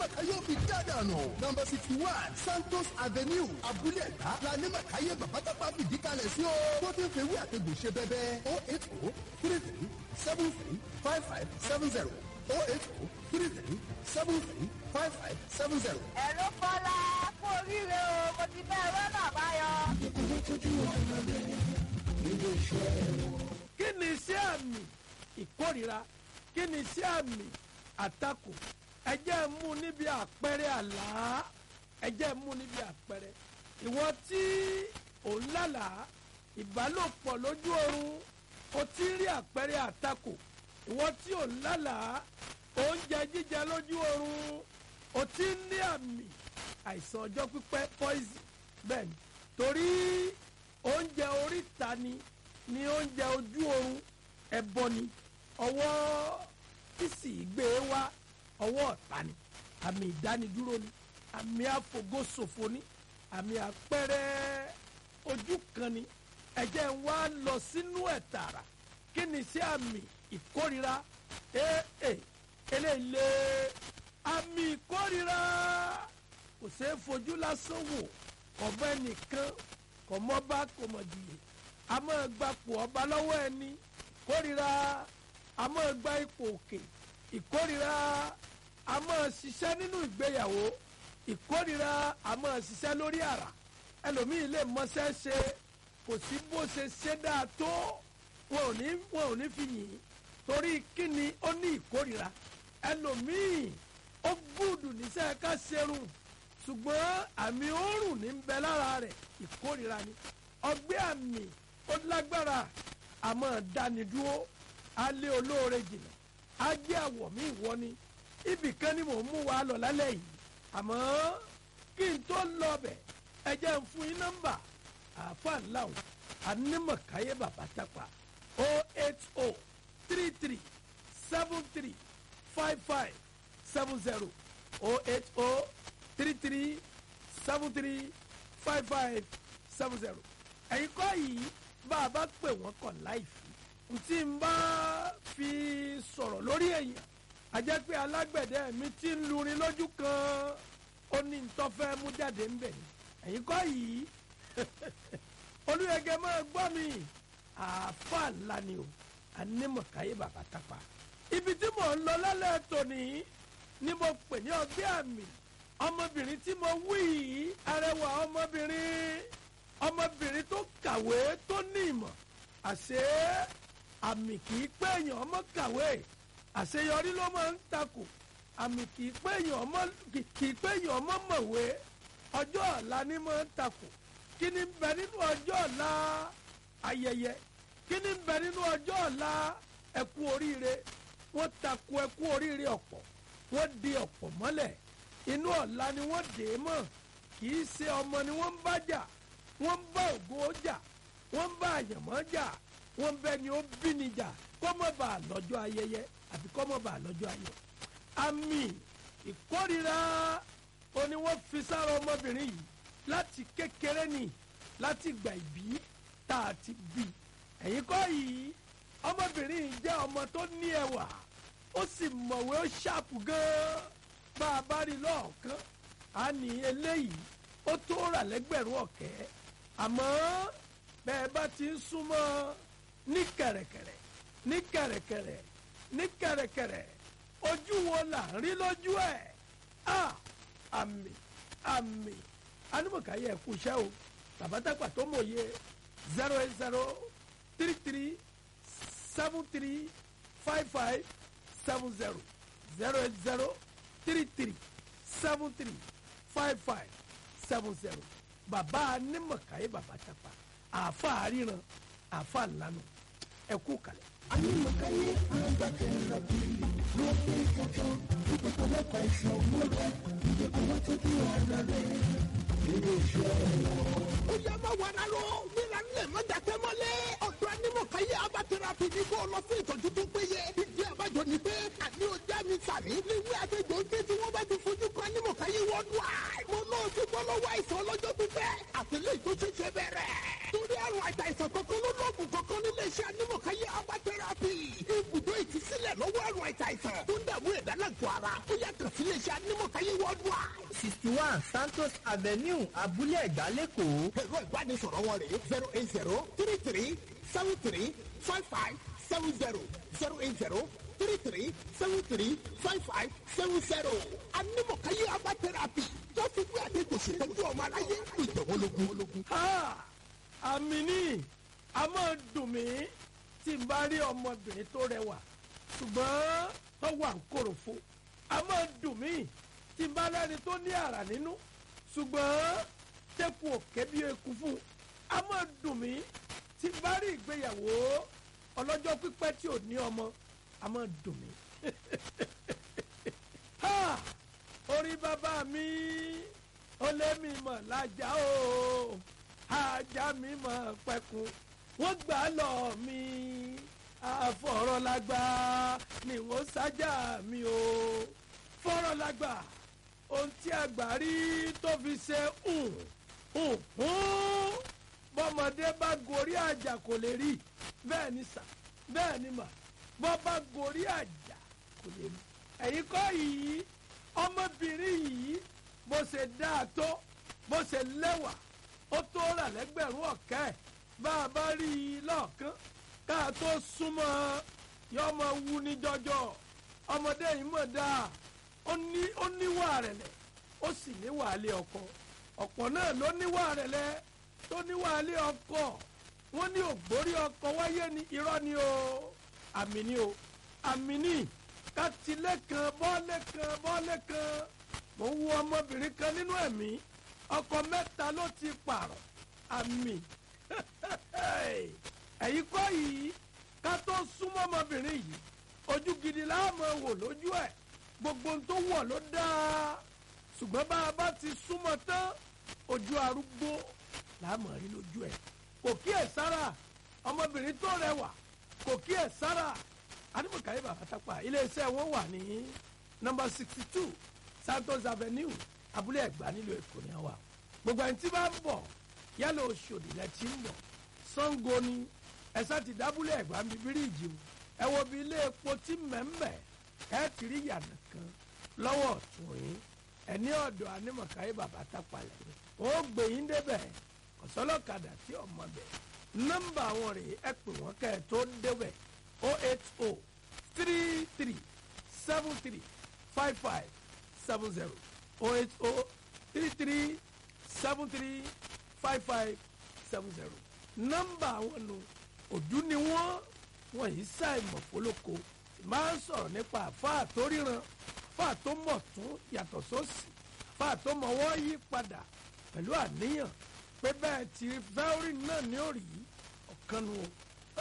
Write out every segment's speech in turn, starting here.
anímọ̀káyé òbí dádànù nọmba sixty one santos avenue abúlé ẹ̀dá la anímọ̀káyé bàbátàpá fìdí kalẹ̀ sí o tó ti ń fewé àtẹ̀gùn ṣe bẹ́bẹ́ o eight o three three seven three five five seven zero o eight o three three seven three five five seven zero. ẹ̀rọ kọ́lá kú oríire o mo ti bẹ́ ẹ̀rọ náà báyọ̀. kí ni iṣẹ́ àmì ìkórira kí ni iṣẹ́ àmì àtakò ẹ jẹ́ mú níbi àpẹẹrẹ àlá ẹ jẹ́ mú níbi àpẹẹrẹ ìwọ tí ò ń lálàá ìbálòpọ̀ lójú oorun o ti ń rí àpẹẹrẹ àtakò ìwọ tí ò ń lálàá oúnjẹ jíjẹ lójú oorun o ti ń ní àmì àìsàn ọjọ́ pípẹ́ poison bẹ́ẹ̀ ni torí oúnjẹ oríta ni ni oúnjẹ ojú oorun ẹbọ ni ọwọ́ tí sì gbé e wá ọwọ́ ọ̀tá ni àmì ìdánidúró ni àmì àfògóṣòfò ni àmì àpẹẹrẹ ojú kan ni ẹ̀jẹ̀ ń wá lọ sínú ẹ̀ tààrà kí ni sí àmì ìkórira ee eléyìí àmì ìkórira kò ṣeé fojú lásán wò ọ̀bẹ nìkan kò mọ́ bá kò mọ̀ jìyè a máa gbapò ọba lọ́wọ́ ẹni kórira a máa gba ipò òkè ìkórira a máa ṣiṣẹ́ nínú ìgbéyàwó ìkórira a máa ṣiṣẹ́ lórí àrà ẹlòmíì lè mọṣẹ́ ṣe kò sí bó ṣe ṣe dáa tó wọn ò ní wọn ò ní fi yìn ín torí kíni ó ní ìkórira ẹlòmíì ó gbúdù níṣẹ́ ká ṣerun ṣùgbọ́n àmì òórùn ní ń bẹ lára rẹ̀ ìkórira ni ọgbẹ́ àmì ó lágbára àmọ́ dánidúró alẹ́ olóore jìnnà ajé àwọ̀ mi ìwọ ni ibì kan ni mò ń mú wa lọ lálẹ́ yìí àmọ́ kí n tó lọ bẹ̀ ẹ jẹ́ ń fún yín nọ́mbà àáfàá ńláwọ̀ anímọ̀káyé bàbá tápà o eight o three three seven three five five seven zero o eight o three three seven three five five seven zero ẹ̀yin kọ́ yìí bá a bá pè wọ́n kọ̀ láìfi tí n bá fi sọ̀rọ̀ lórí èèyàn a jẹ́ pé alágbẹ̀dẹ mi ti ń lurin lójú kan ó ní ntọ́fẹ́ mú jáde ń bẹ̀ ni ẹ̀yin kọ́ yìí olùyẹ̀gẹ̀ máa gbọ́ mi àáfà ńlá ni o anímọ̀káyé bàbá tápà ibi tí mò ń lọ lálẹ́ tòní ni mo pè ní ọgbẹ́ àmì ọmọbìnrin tí mo wí yìí arẹwà ọmọbìnrin ọmọbìnrin tó kàwé tó ní ìmọ̀ àṣé àmì kì í pé èèyàn ọmọ kàwé àṣeyọrí ló máa ń takò àmì kì í pé èèyàn ọmọ kì í pé èèyàn ọmọ mọ̀wé ọjọ́ ọ̀la ni máa ń takò kí ni ń bẹ nínú ọjọ́ ọ̀la ayẹyẹ kí ni ń bẹ nínú ọjọ́ ọ̀la ẹkú oríire wọ́n takò ẹkú oríire ọ̀pọ̀ wọ́n di ọ̀pọ̀ mọ́lẹ̀ inú ọ̀la ni wọ́n dè é mọ́ kì í ṣe ọmọ ni wọ́n ń bá jà wọ́n ń bá ògo jà wọ́n ń bá àyànmọ́ jà wọ́n ń bẹ ni ó bí ni jà kọ́ mọ́ bá a lọ́jọ́ ayẹyẹ àbí kọ́ mọ́ bá a lọ́jọ́ ayọ̀ àmì ìkórira ó ní wọ́n fi sára ọmọbìnrin yìí láti kékeré ni láti gbà ìbí tá a ti bí ẹ̀yin kọ́ yìí ọmọbìnrin yìí jẹ́ ọmọ tó ní ẹwà ó sì mọ̀wé ó ṣàpù gan-an bá a bá rí lọ́ọ̀kan á ní eléyìí ó tó rà lẹ́gbẹ̀rún ọ̀kẹ́ àmọ́ bẹ́ẹ̀ bá ti ń súnmọ́ ní kẹ̀rẹ̀kẹ̀rẹ̀ ní kẹ̀rẹ̀kẹ̀rẹ̀ ní kẹ̀rẹ̀kẹ̀rẹ̀ ojú wo là ń rí lójú ẹ̀ á àmì àmì anamọ̀káyé ẹ̀kú iṣẹ́ o tàbátàpà tó mòye zero eight zero three three seven three five five seven zero zero eight zero three three seven three five five seven zero bàbá anímọ̀káyé bàbá tàpá àáfà àríran àáfà ńlanu ẹ̀kú kalẹ̀. Anímọ̀káyé agbákẹ́rẹ́ bí ló pé kankan ìpèkọ́ mẹ́ta ìṣòwò rẹ̀ ìdèkùn wọn tó kí ọ̀rẹ́ rẹ̀ nínú iṣẹ́ wọn. ó yá máa wà rárá o gbéra nílẹ̀ mọ́jà tẹ́ mọ́lẹ̀ ọ̀dọ́ anímọ̀káyé abatẹ́rapì ní kó lọ fún ìtọ́jú tó péye ìdí àbájọ ni pé àní ojú mi sàmì níwé àtẹ̀jọ́ ń ké tí wọ́n bá ti fojú kan anímọ̀káyé wọ́dù àì mo náà ti bọ́ lọ́wọ́ àìsàn ọlọ́jọ́ pípẹ́ àtẹlẹ́ ìtò ṣẹ̀ṣẹ̀ bẹ̀rẹ̀ torí àrùn àìsàn kankan ló lọ́ọ̀gùn kankan nílé iṣẹ́ anímọ̀káyé abatẹ́rapì ibùdó ìtúsílẹ̀ lọ́wọ́ àrùn àìsàn tó ń dààmú ẹ̀dá lágọ̀ọ́ ara ó yá kàn sí ilé iṣẹ́ iléeṣẹ́ anímọ̀káyé worldwide. sixty one santos avenue abúlé ẹ̀gbá lẹ́kọ̀ọ́ ẹ̀rọ ìbánisọ̀rọ̀ wọn rèé zero eight zero three three seven three five five seven zero zero eight zero three three seven three five five seven zero. anímọ̀káyé herbal therapy tó fi gbé àdéhùn ṣètọ́jú ọmọ aráyé ìjọ̀wọ́lógún. Ha! àmì ní a máa dùn mí tí n bá rí ọmọbìnrin tó rẹwà ṣùgbọ́n tó wà ń kòròfo a máa dùn mí tí n bá rẹ́ni tó ní àrà nínú ṣùgbọ́n tẹ́kù òkè bí eku fún un a máa dùn mí tí n bá rí ìgbéyàwó ọlọ́jọ́ pípẹ́ tí ò ní ọmọ a máa dùn mí. Ha! orí bàbá mi ó lé mi mọ̀ lájà o ajá mi mọ̀ pẹ̀kun wọ́n gbà lọ mi àfọ̀rọ̀lágbá ni wọ́n sájà mi o fọ̀rọ̀lágbá ohun tí àgbà rí tó fi ṣe hùn hùn hùn bọ́mọdé bá gorí àjà kò lè rí bẹ́ẹ̀ ni sà bẹ́ẹ̀ ni mà bọ́ bá gorí àjà kò lè rí ẹ̀yin kọ́ yìí ọmọbìnrin yìí bó ṣe dáa tó bó ṣe lẹ́wà ó tó rà lẹ́gbẹ̀rún ọ̀kẹ́ bá a bá rí i lọ́ọ̀kan ká a tó súnmọ́ yọ ọmọ wu ní jọjọ ọmọdé yìí mọ̀ dáa ó ní ó níwà rẹ̀lẹ̀ ó sì níwà lé ọkọ ọ̀pọ̀ náà ló níwà rẹ̀lẹ̀ tó níwà lé ọkọ wọ́n ní ògbórí ọkọ wáyé ní irọ́ ni o àmì ni o àmì ni kátìlẹ̀ kan bọ́ọ̀lẹ̀ kan bọ́ọ̀lẹ̀ kan mo ń wo ọmọbìnrin kan nínú ẹ̀mí ọkọ mẹ́ta ló ti pààrọ̀ àmì ẹ̀yin kọ́ yìí ká tó súnmọ́ ọmọbìnrin yìí ojú gidi láàmú wò lójú ẹ̀ gbogbo ohun tó wọ̀ ló dáa ṣùgbọ́n bá a bá ti súnmọ́ tán ojú arúgbó láàmú rí lójú ẹ̀ kò kíyè sára ọmọbìnrin tó rẹwà kò kíyè sára adébùkáyé bàbá tápà iléeṣẹ́ wọn wà ní nọ́mbà sixty two santos avenue abúlé ẹ̀gbá nílùú èkó ni wà gbogbo ẹni tí bá ń bọ̀ yálà oṣòdì lẹ ti ń bọ̀ sango ni ẹ̀sà ti dábúlé ẹ̀gbá ń bí bíríìjì o ẹ wo bí ilé epo tí mẹ́mẹ́ ẹ ti rí yànnà kan lọ́wọ́ ọ̀tún yín ẹni ọ̀dọ̀ anímọ̀káyé bàbá tápà lẹ́yìn ó gbé yín débẹ̀ kọ̀sọ́lọ́kadà tí ọmọ bẹ̀ nọ́mbà àwọn rèé ẹ pè wọ́n kẹ́ ẹ tó débẹ̀ o eight o three three seven three five five seven zero o eight o three three seven three five five seven zero. nọ́mbà àwọn nu òdú ni wọ́n wọ́n yìí ṣàìmọ̀ fólóko máa ń sọ̀rọ̀ nípa àfáà tó ríran àfáà tó mọ̀ tún yàtọ̀ sósì àfáà tó mọ̀ wọ́n yí padà pẹ̀lú àníyàn pé bẹ́ẹ̀ tí fẹ́ẹ́rì náà ní òrì ọ̀kan nu o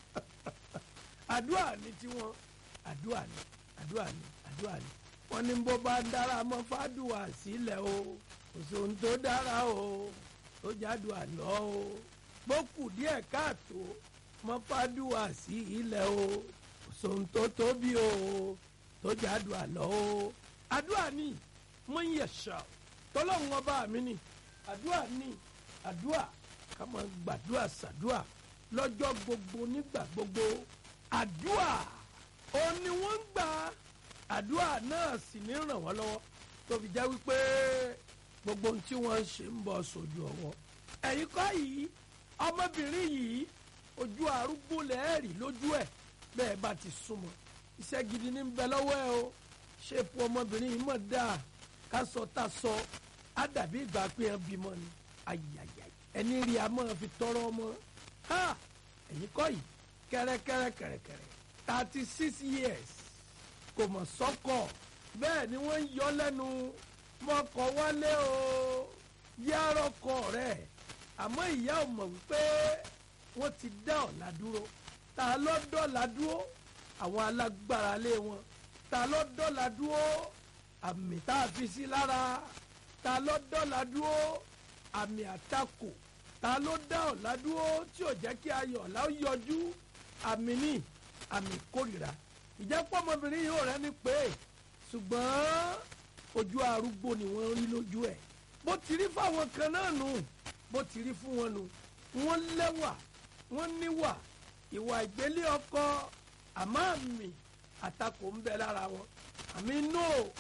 àdúrà ní tiwọn àdúrà ní àdúrà ní àdúrà ní wọn ní bó bá dára mọ fàdùà sílẹ̀ o kò sóhun tó dára o tó jádùà lọ o bó kù díẹ̀ káàtó mọ fàdùà sí ilẹ̀ o kò sóhun tó tóbi o tó jádùà lọ o àdúrà ní mo ń yẹ̀ṣà tọ́lọ́hún ọba mi ní àdúrà ní àdúrà ká máa gbàdúrà sàdúrà lọ́jọ́ gbogbo nígbà gbogbo àdúà òun ni wọ́n ń gbà àdúà náà sì ní ràn wọ́n lọ́wọ́ tó fi jẹ́ wípé gbogbo ohun tí wọ́n ń ṣe ń bọ̀ sójú ọwọ́ ẹ̀yin kọ́ yìí ọmọbìnrin yìí ojú arúgbó lẹ́ẹ̀rì lójú ẹ̀ bẹ́ẹ̀ bá ti súnmọ́ iṣẹ́ gidi ní bẹ lọ́wọ́ ẹ o ṣépù ọmọbìnrin yìí mọ̀ dáa ká sọ tá sọ á dàbí ìgbà pé ẹ bímọ ni ayayay ẹni rí a máa fi tọrọ ọmọ ha ẹ̀yin kọ́ yìí kẹ́rẹ́kẹ́rẹ́kẹ́rẹ́kẹ́rẹ́ thirty six years kò mọ̀ sọ́kọ̀ bẹ́ẹ̀ ni wọ́n ń yọ lẹ́nu mọ́kọ̀ wálé o yárọ̀kọ̀ rẹ̀ àmọ́ ìyá ò mọ̀ wípé wọ́n ti dá ọ̀la dúró ta ló dọ́la dúró àwọn alágbára lé wọn ta ló dọ́la dúró àmì tá a fi sí lára ta ló dọ́la dúró àmì àtakò ta ló dá ọ̀la dúró tí ò jẹ́ kí ayọ̀ ọ̀la ó yọjú àmì ní àmì kórìíra ìjẹ́pọ̀ ọmọbìnrin yìí ò rẹ́ ní pé ṣùgbọ́n ojú arúgbó ni wọ́n rí lójú ẹ̀ bó ti rí fáwọn kan náà nù bó ti rí fún wọn nù wọ́n lẹ́wà wọ́n níwà ìwà ìgbélé ọkọ àmọ́ àmì àtakò ń bẹ lára wọn àmì no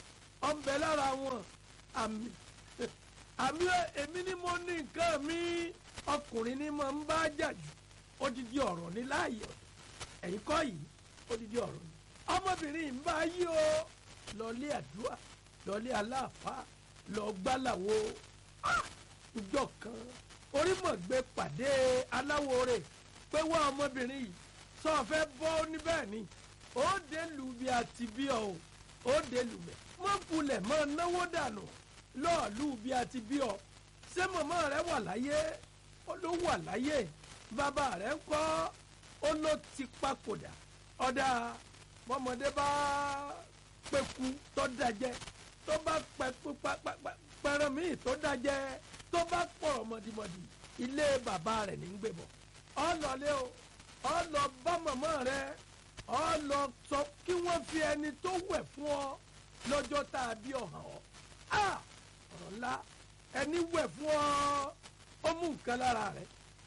ọ̀nbẹ lára wọn àmì àmì èmi ni mo ní nǹkan mi ọkùnrin ni mo ń bá jà jù odidi ọ̀rọ̀ ní láàyè ẹ̀yìn kọ́ yìí odidi ọ̀rọ̀ ni ọmọbìnrin yìí ń bá yí o lọlé àdúrà lọlé aláàfáà lọ gbálàwo ìjọ kan orímọ̀gbé pàdé aláwo rẹ̀ pé wá ọmọbìnrin yìí sọ fẹ́ bọ́ níbẹ̀ ni ó dé lù bí àti bí ọ o ó dé lù mẹ́ mọ́ kulẹ̀ mọ́ náwó dànù lọ́ọ̀lù bí àti bí ọ ṣé màmá rẹ wà láyé ó ló wà láyé bàbá rẹ ń kọ́ ó ló ti papòdà ọ̀dà bọ́mọdé bá pẹ̀kú tó dájẹ́ tó bá pẹ̀kú pẹ̀rẹ̀ míì tó dájẹ́ tó bá pọ̀rọ̀ mọ̀dìmọ̀dì ilé bàbá rẹ̀ ní gbé bọ̀ ọ lọlé o ọ lọ bá màmá rẹ ọ lọ sọ kí wọ́n fi ẹni tó wẹ̀ fún ọ lọ́jọ́ tá a bí ọ̀hàn ọ ọ̀rọ̀ ńlá ẹni wẹ̀ fún ọ ó mú nǹkan lára rẹ̀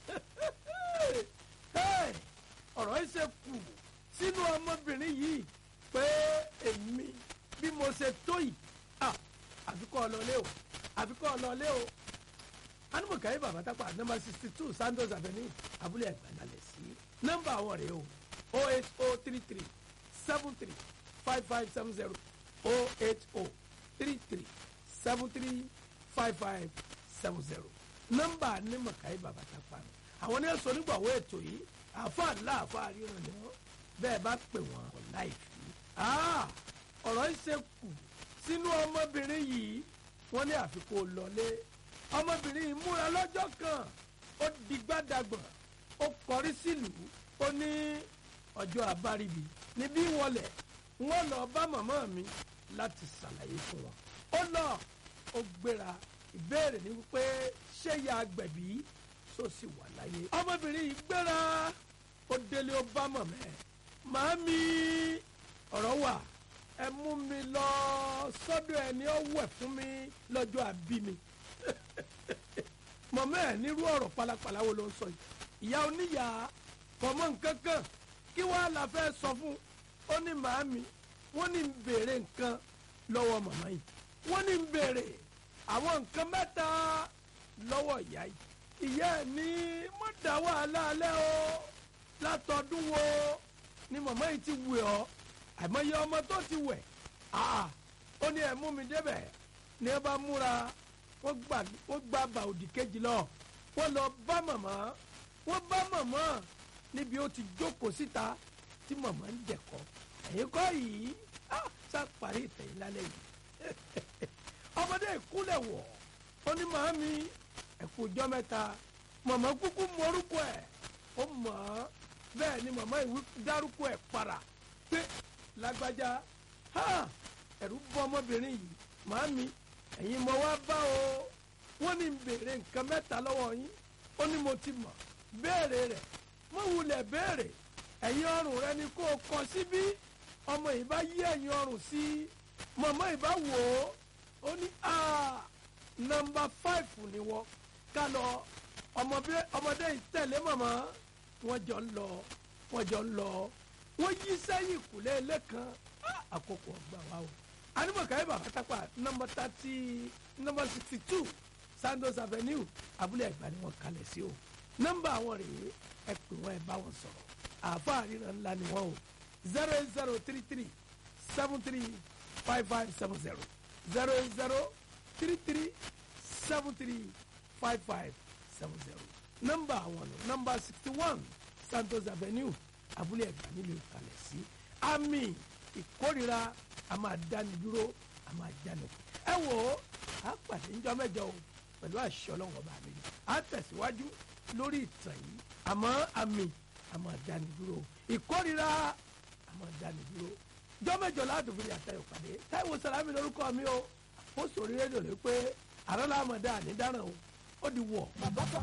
ọ̀rọ̀ yìí ṣe kù sínú ọmọbìnrin yìí pé èmi bí mo ṣe tó yìí àfikọ́ ọlọ́lé o àfikọ́ ọlọ́lé o anumọ̀káyé bàbá tápà nọ́mbà sixty two santos avenue abúlé ẹ̀gbẹ́nalẹ̀ sí nọ́mbà àwọn rèé o o eight o three three seven three five five seven zero o eight o three three seven three five five seven zero nọ́mbà anumọ̀káyé bàbá tápà àwọn ní ẹ̀sọ́ nígbàwó ètò yìí àfa ńlá àfa ríran ni wọ́n bẹ́ẹ̀ bá pè wọ́n kọ̀ láìfi ọ̀rọ̀ yìí ṣe kù sínú ọmọbìnrin yìí wọ́n ní àfikún lọlé ọmọbìnrin yìí múra lọ́jọ́ kan ó digbádàgbọ̀n ó kọrí sílùú ó ní ọjọ́ àbáríbi níbí wọlé wọ́n lọ bá màmá mi láti ṣàlàyé fún wọn ó lọ ó gbéra ìbéèrè ni wípé ṣé ya agbẹ̀bí tó sì wà láyé ọmọbìnrin yìí gbéra ó délé ó bá màmá ẹ̀ màámi ọ̀rọ̀ wà ẹ mú mi lọ sọ́dọ̀ ẹni ó wẹ̀ fún mi lọ́jọ́ àbí mi mọ̀mọ́ ẹ̀ nírú ọ̀rọ̀ pálapàla wo ló ń sọ yìí ìyá oníyà kọ̀mọ́ nǹkan kan kí wàá la fẹ́ sọ fún ó ní màámi wọ́n ní ń béèrè nǹkan lọ́wọ́ màmá yìí wọ́n ní ń béèrè àwọn nǹkan mẹ́ta lọ́wọ́ ìyá yìí ìyá ẹ̀ ní mo dá wàhálà alẹ́ o látọdún wo ni màmá yìí ti wẹ̀ ọ́ àìmọye ọmọ tó ti wẹ̀ ó ní ẹ̀ mú mi débẹ̀ ní ẹ bá múra wọ́n gbà wọ́n gba bàòdì kejì lọ wọ́n lọ bá màmá wọ́n bá màmá níbi ó ti jókòó síta tí màmá ń jẹ̀kọ́ ẹ̀yin kọ́ yìí sá parí ìtẹ̀yìn lálẹ́ yìí ọmọdé ìkúlẹ̀ wọ̀ ó ní màámi ẹ̀kú ọjọ́ mẹ́ta màmá kúkú mọ́rúkọ ẹ̀ ó mọ̀ ọ́ bẹ́ẹ̀ ni màmá ìwé dárúkọ ẹ̀ para pé lágbájá ẹ̀rù bọ́ ọmọbìnrin yìí màámi ẹ̀yin mo wá bá o wọ́n ní béèrè nǹkan mẹ́ta lọ́wọ́ yín ó ní mo ti mọ̀ béèrè rẹ̀ mo wulẹ̀ béèrè ẹ̀yin ọrùn rẹ ni kó o kọ síbí ọmọ yìí bá yí ẹ̀yin ọrùn sí mọ̀mọ́ yìí bá wò ó ó ní nọmba fáìfù ni wọ́n ká lọ ọmọdé yìí tẹ̀lé mọ̀mọ́ wọ́n jọ ń lọ wọ́n jọ ń lọ wọ́n yí sẹ́yìn kùlé lẹ́kan àkókò ọgbà wa o animọ̀kàyé bàbá tápà nọmba thirty nọmba sixty two sandos avenue abúlé ẹ̀gbá ni wọ́n kalẹ̀ sí o nọmba àwọn rèé ẹ pè wọ́n ẹ bá wọn sọ̀rọ̀ àáfàá ríran ńlá ni wọ́n o zero eight zero three three seven three five five seven zero zero eight zero three three seven three five five seven zero nọmba àwọn nù nọmba sixty one santos avenue abúlé ẹ̀gbá nílùú kalẹ̀ sí àmì ìkórira a máa dáni dúró a máa jáni kù ẹ wò ó a pàdé ńjọ́ mẹ́jọ o pẹ̀lú àṣẹ Ọlọ́run ọba mi a tẹ̀síwájú lórí ìtàn yìí àmọ́ àmì a máa dáni dúró ìkórira a máa dáni dúró ńjọ́ mẹ́jọ ládùúgbò àtẹ̀yọ̀ pàdé Táíwò Sàlámì lórúkọ mi o ó sòrí rédíò lé pé àrọ́lá àmọ̀dá ànídáràn o ó di wọ̀. bàbá sọ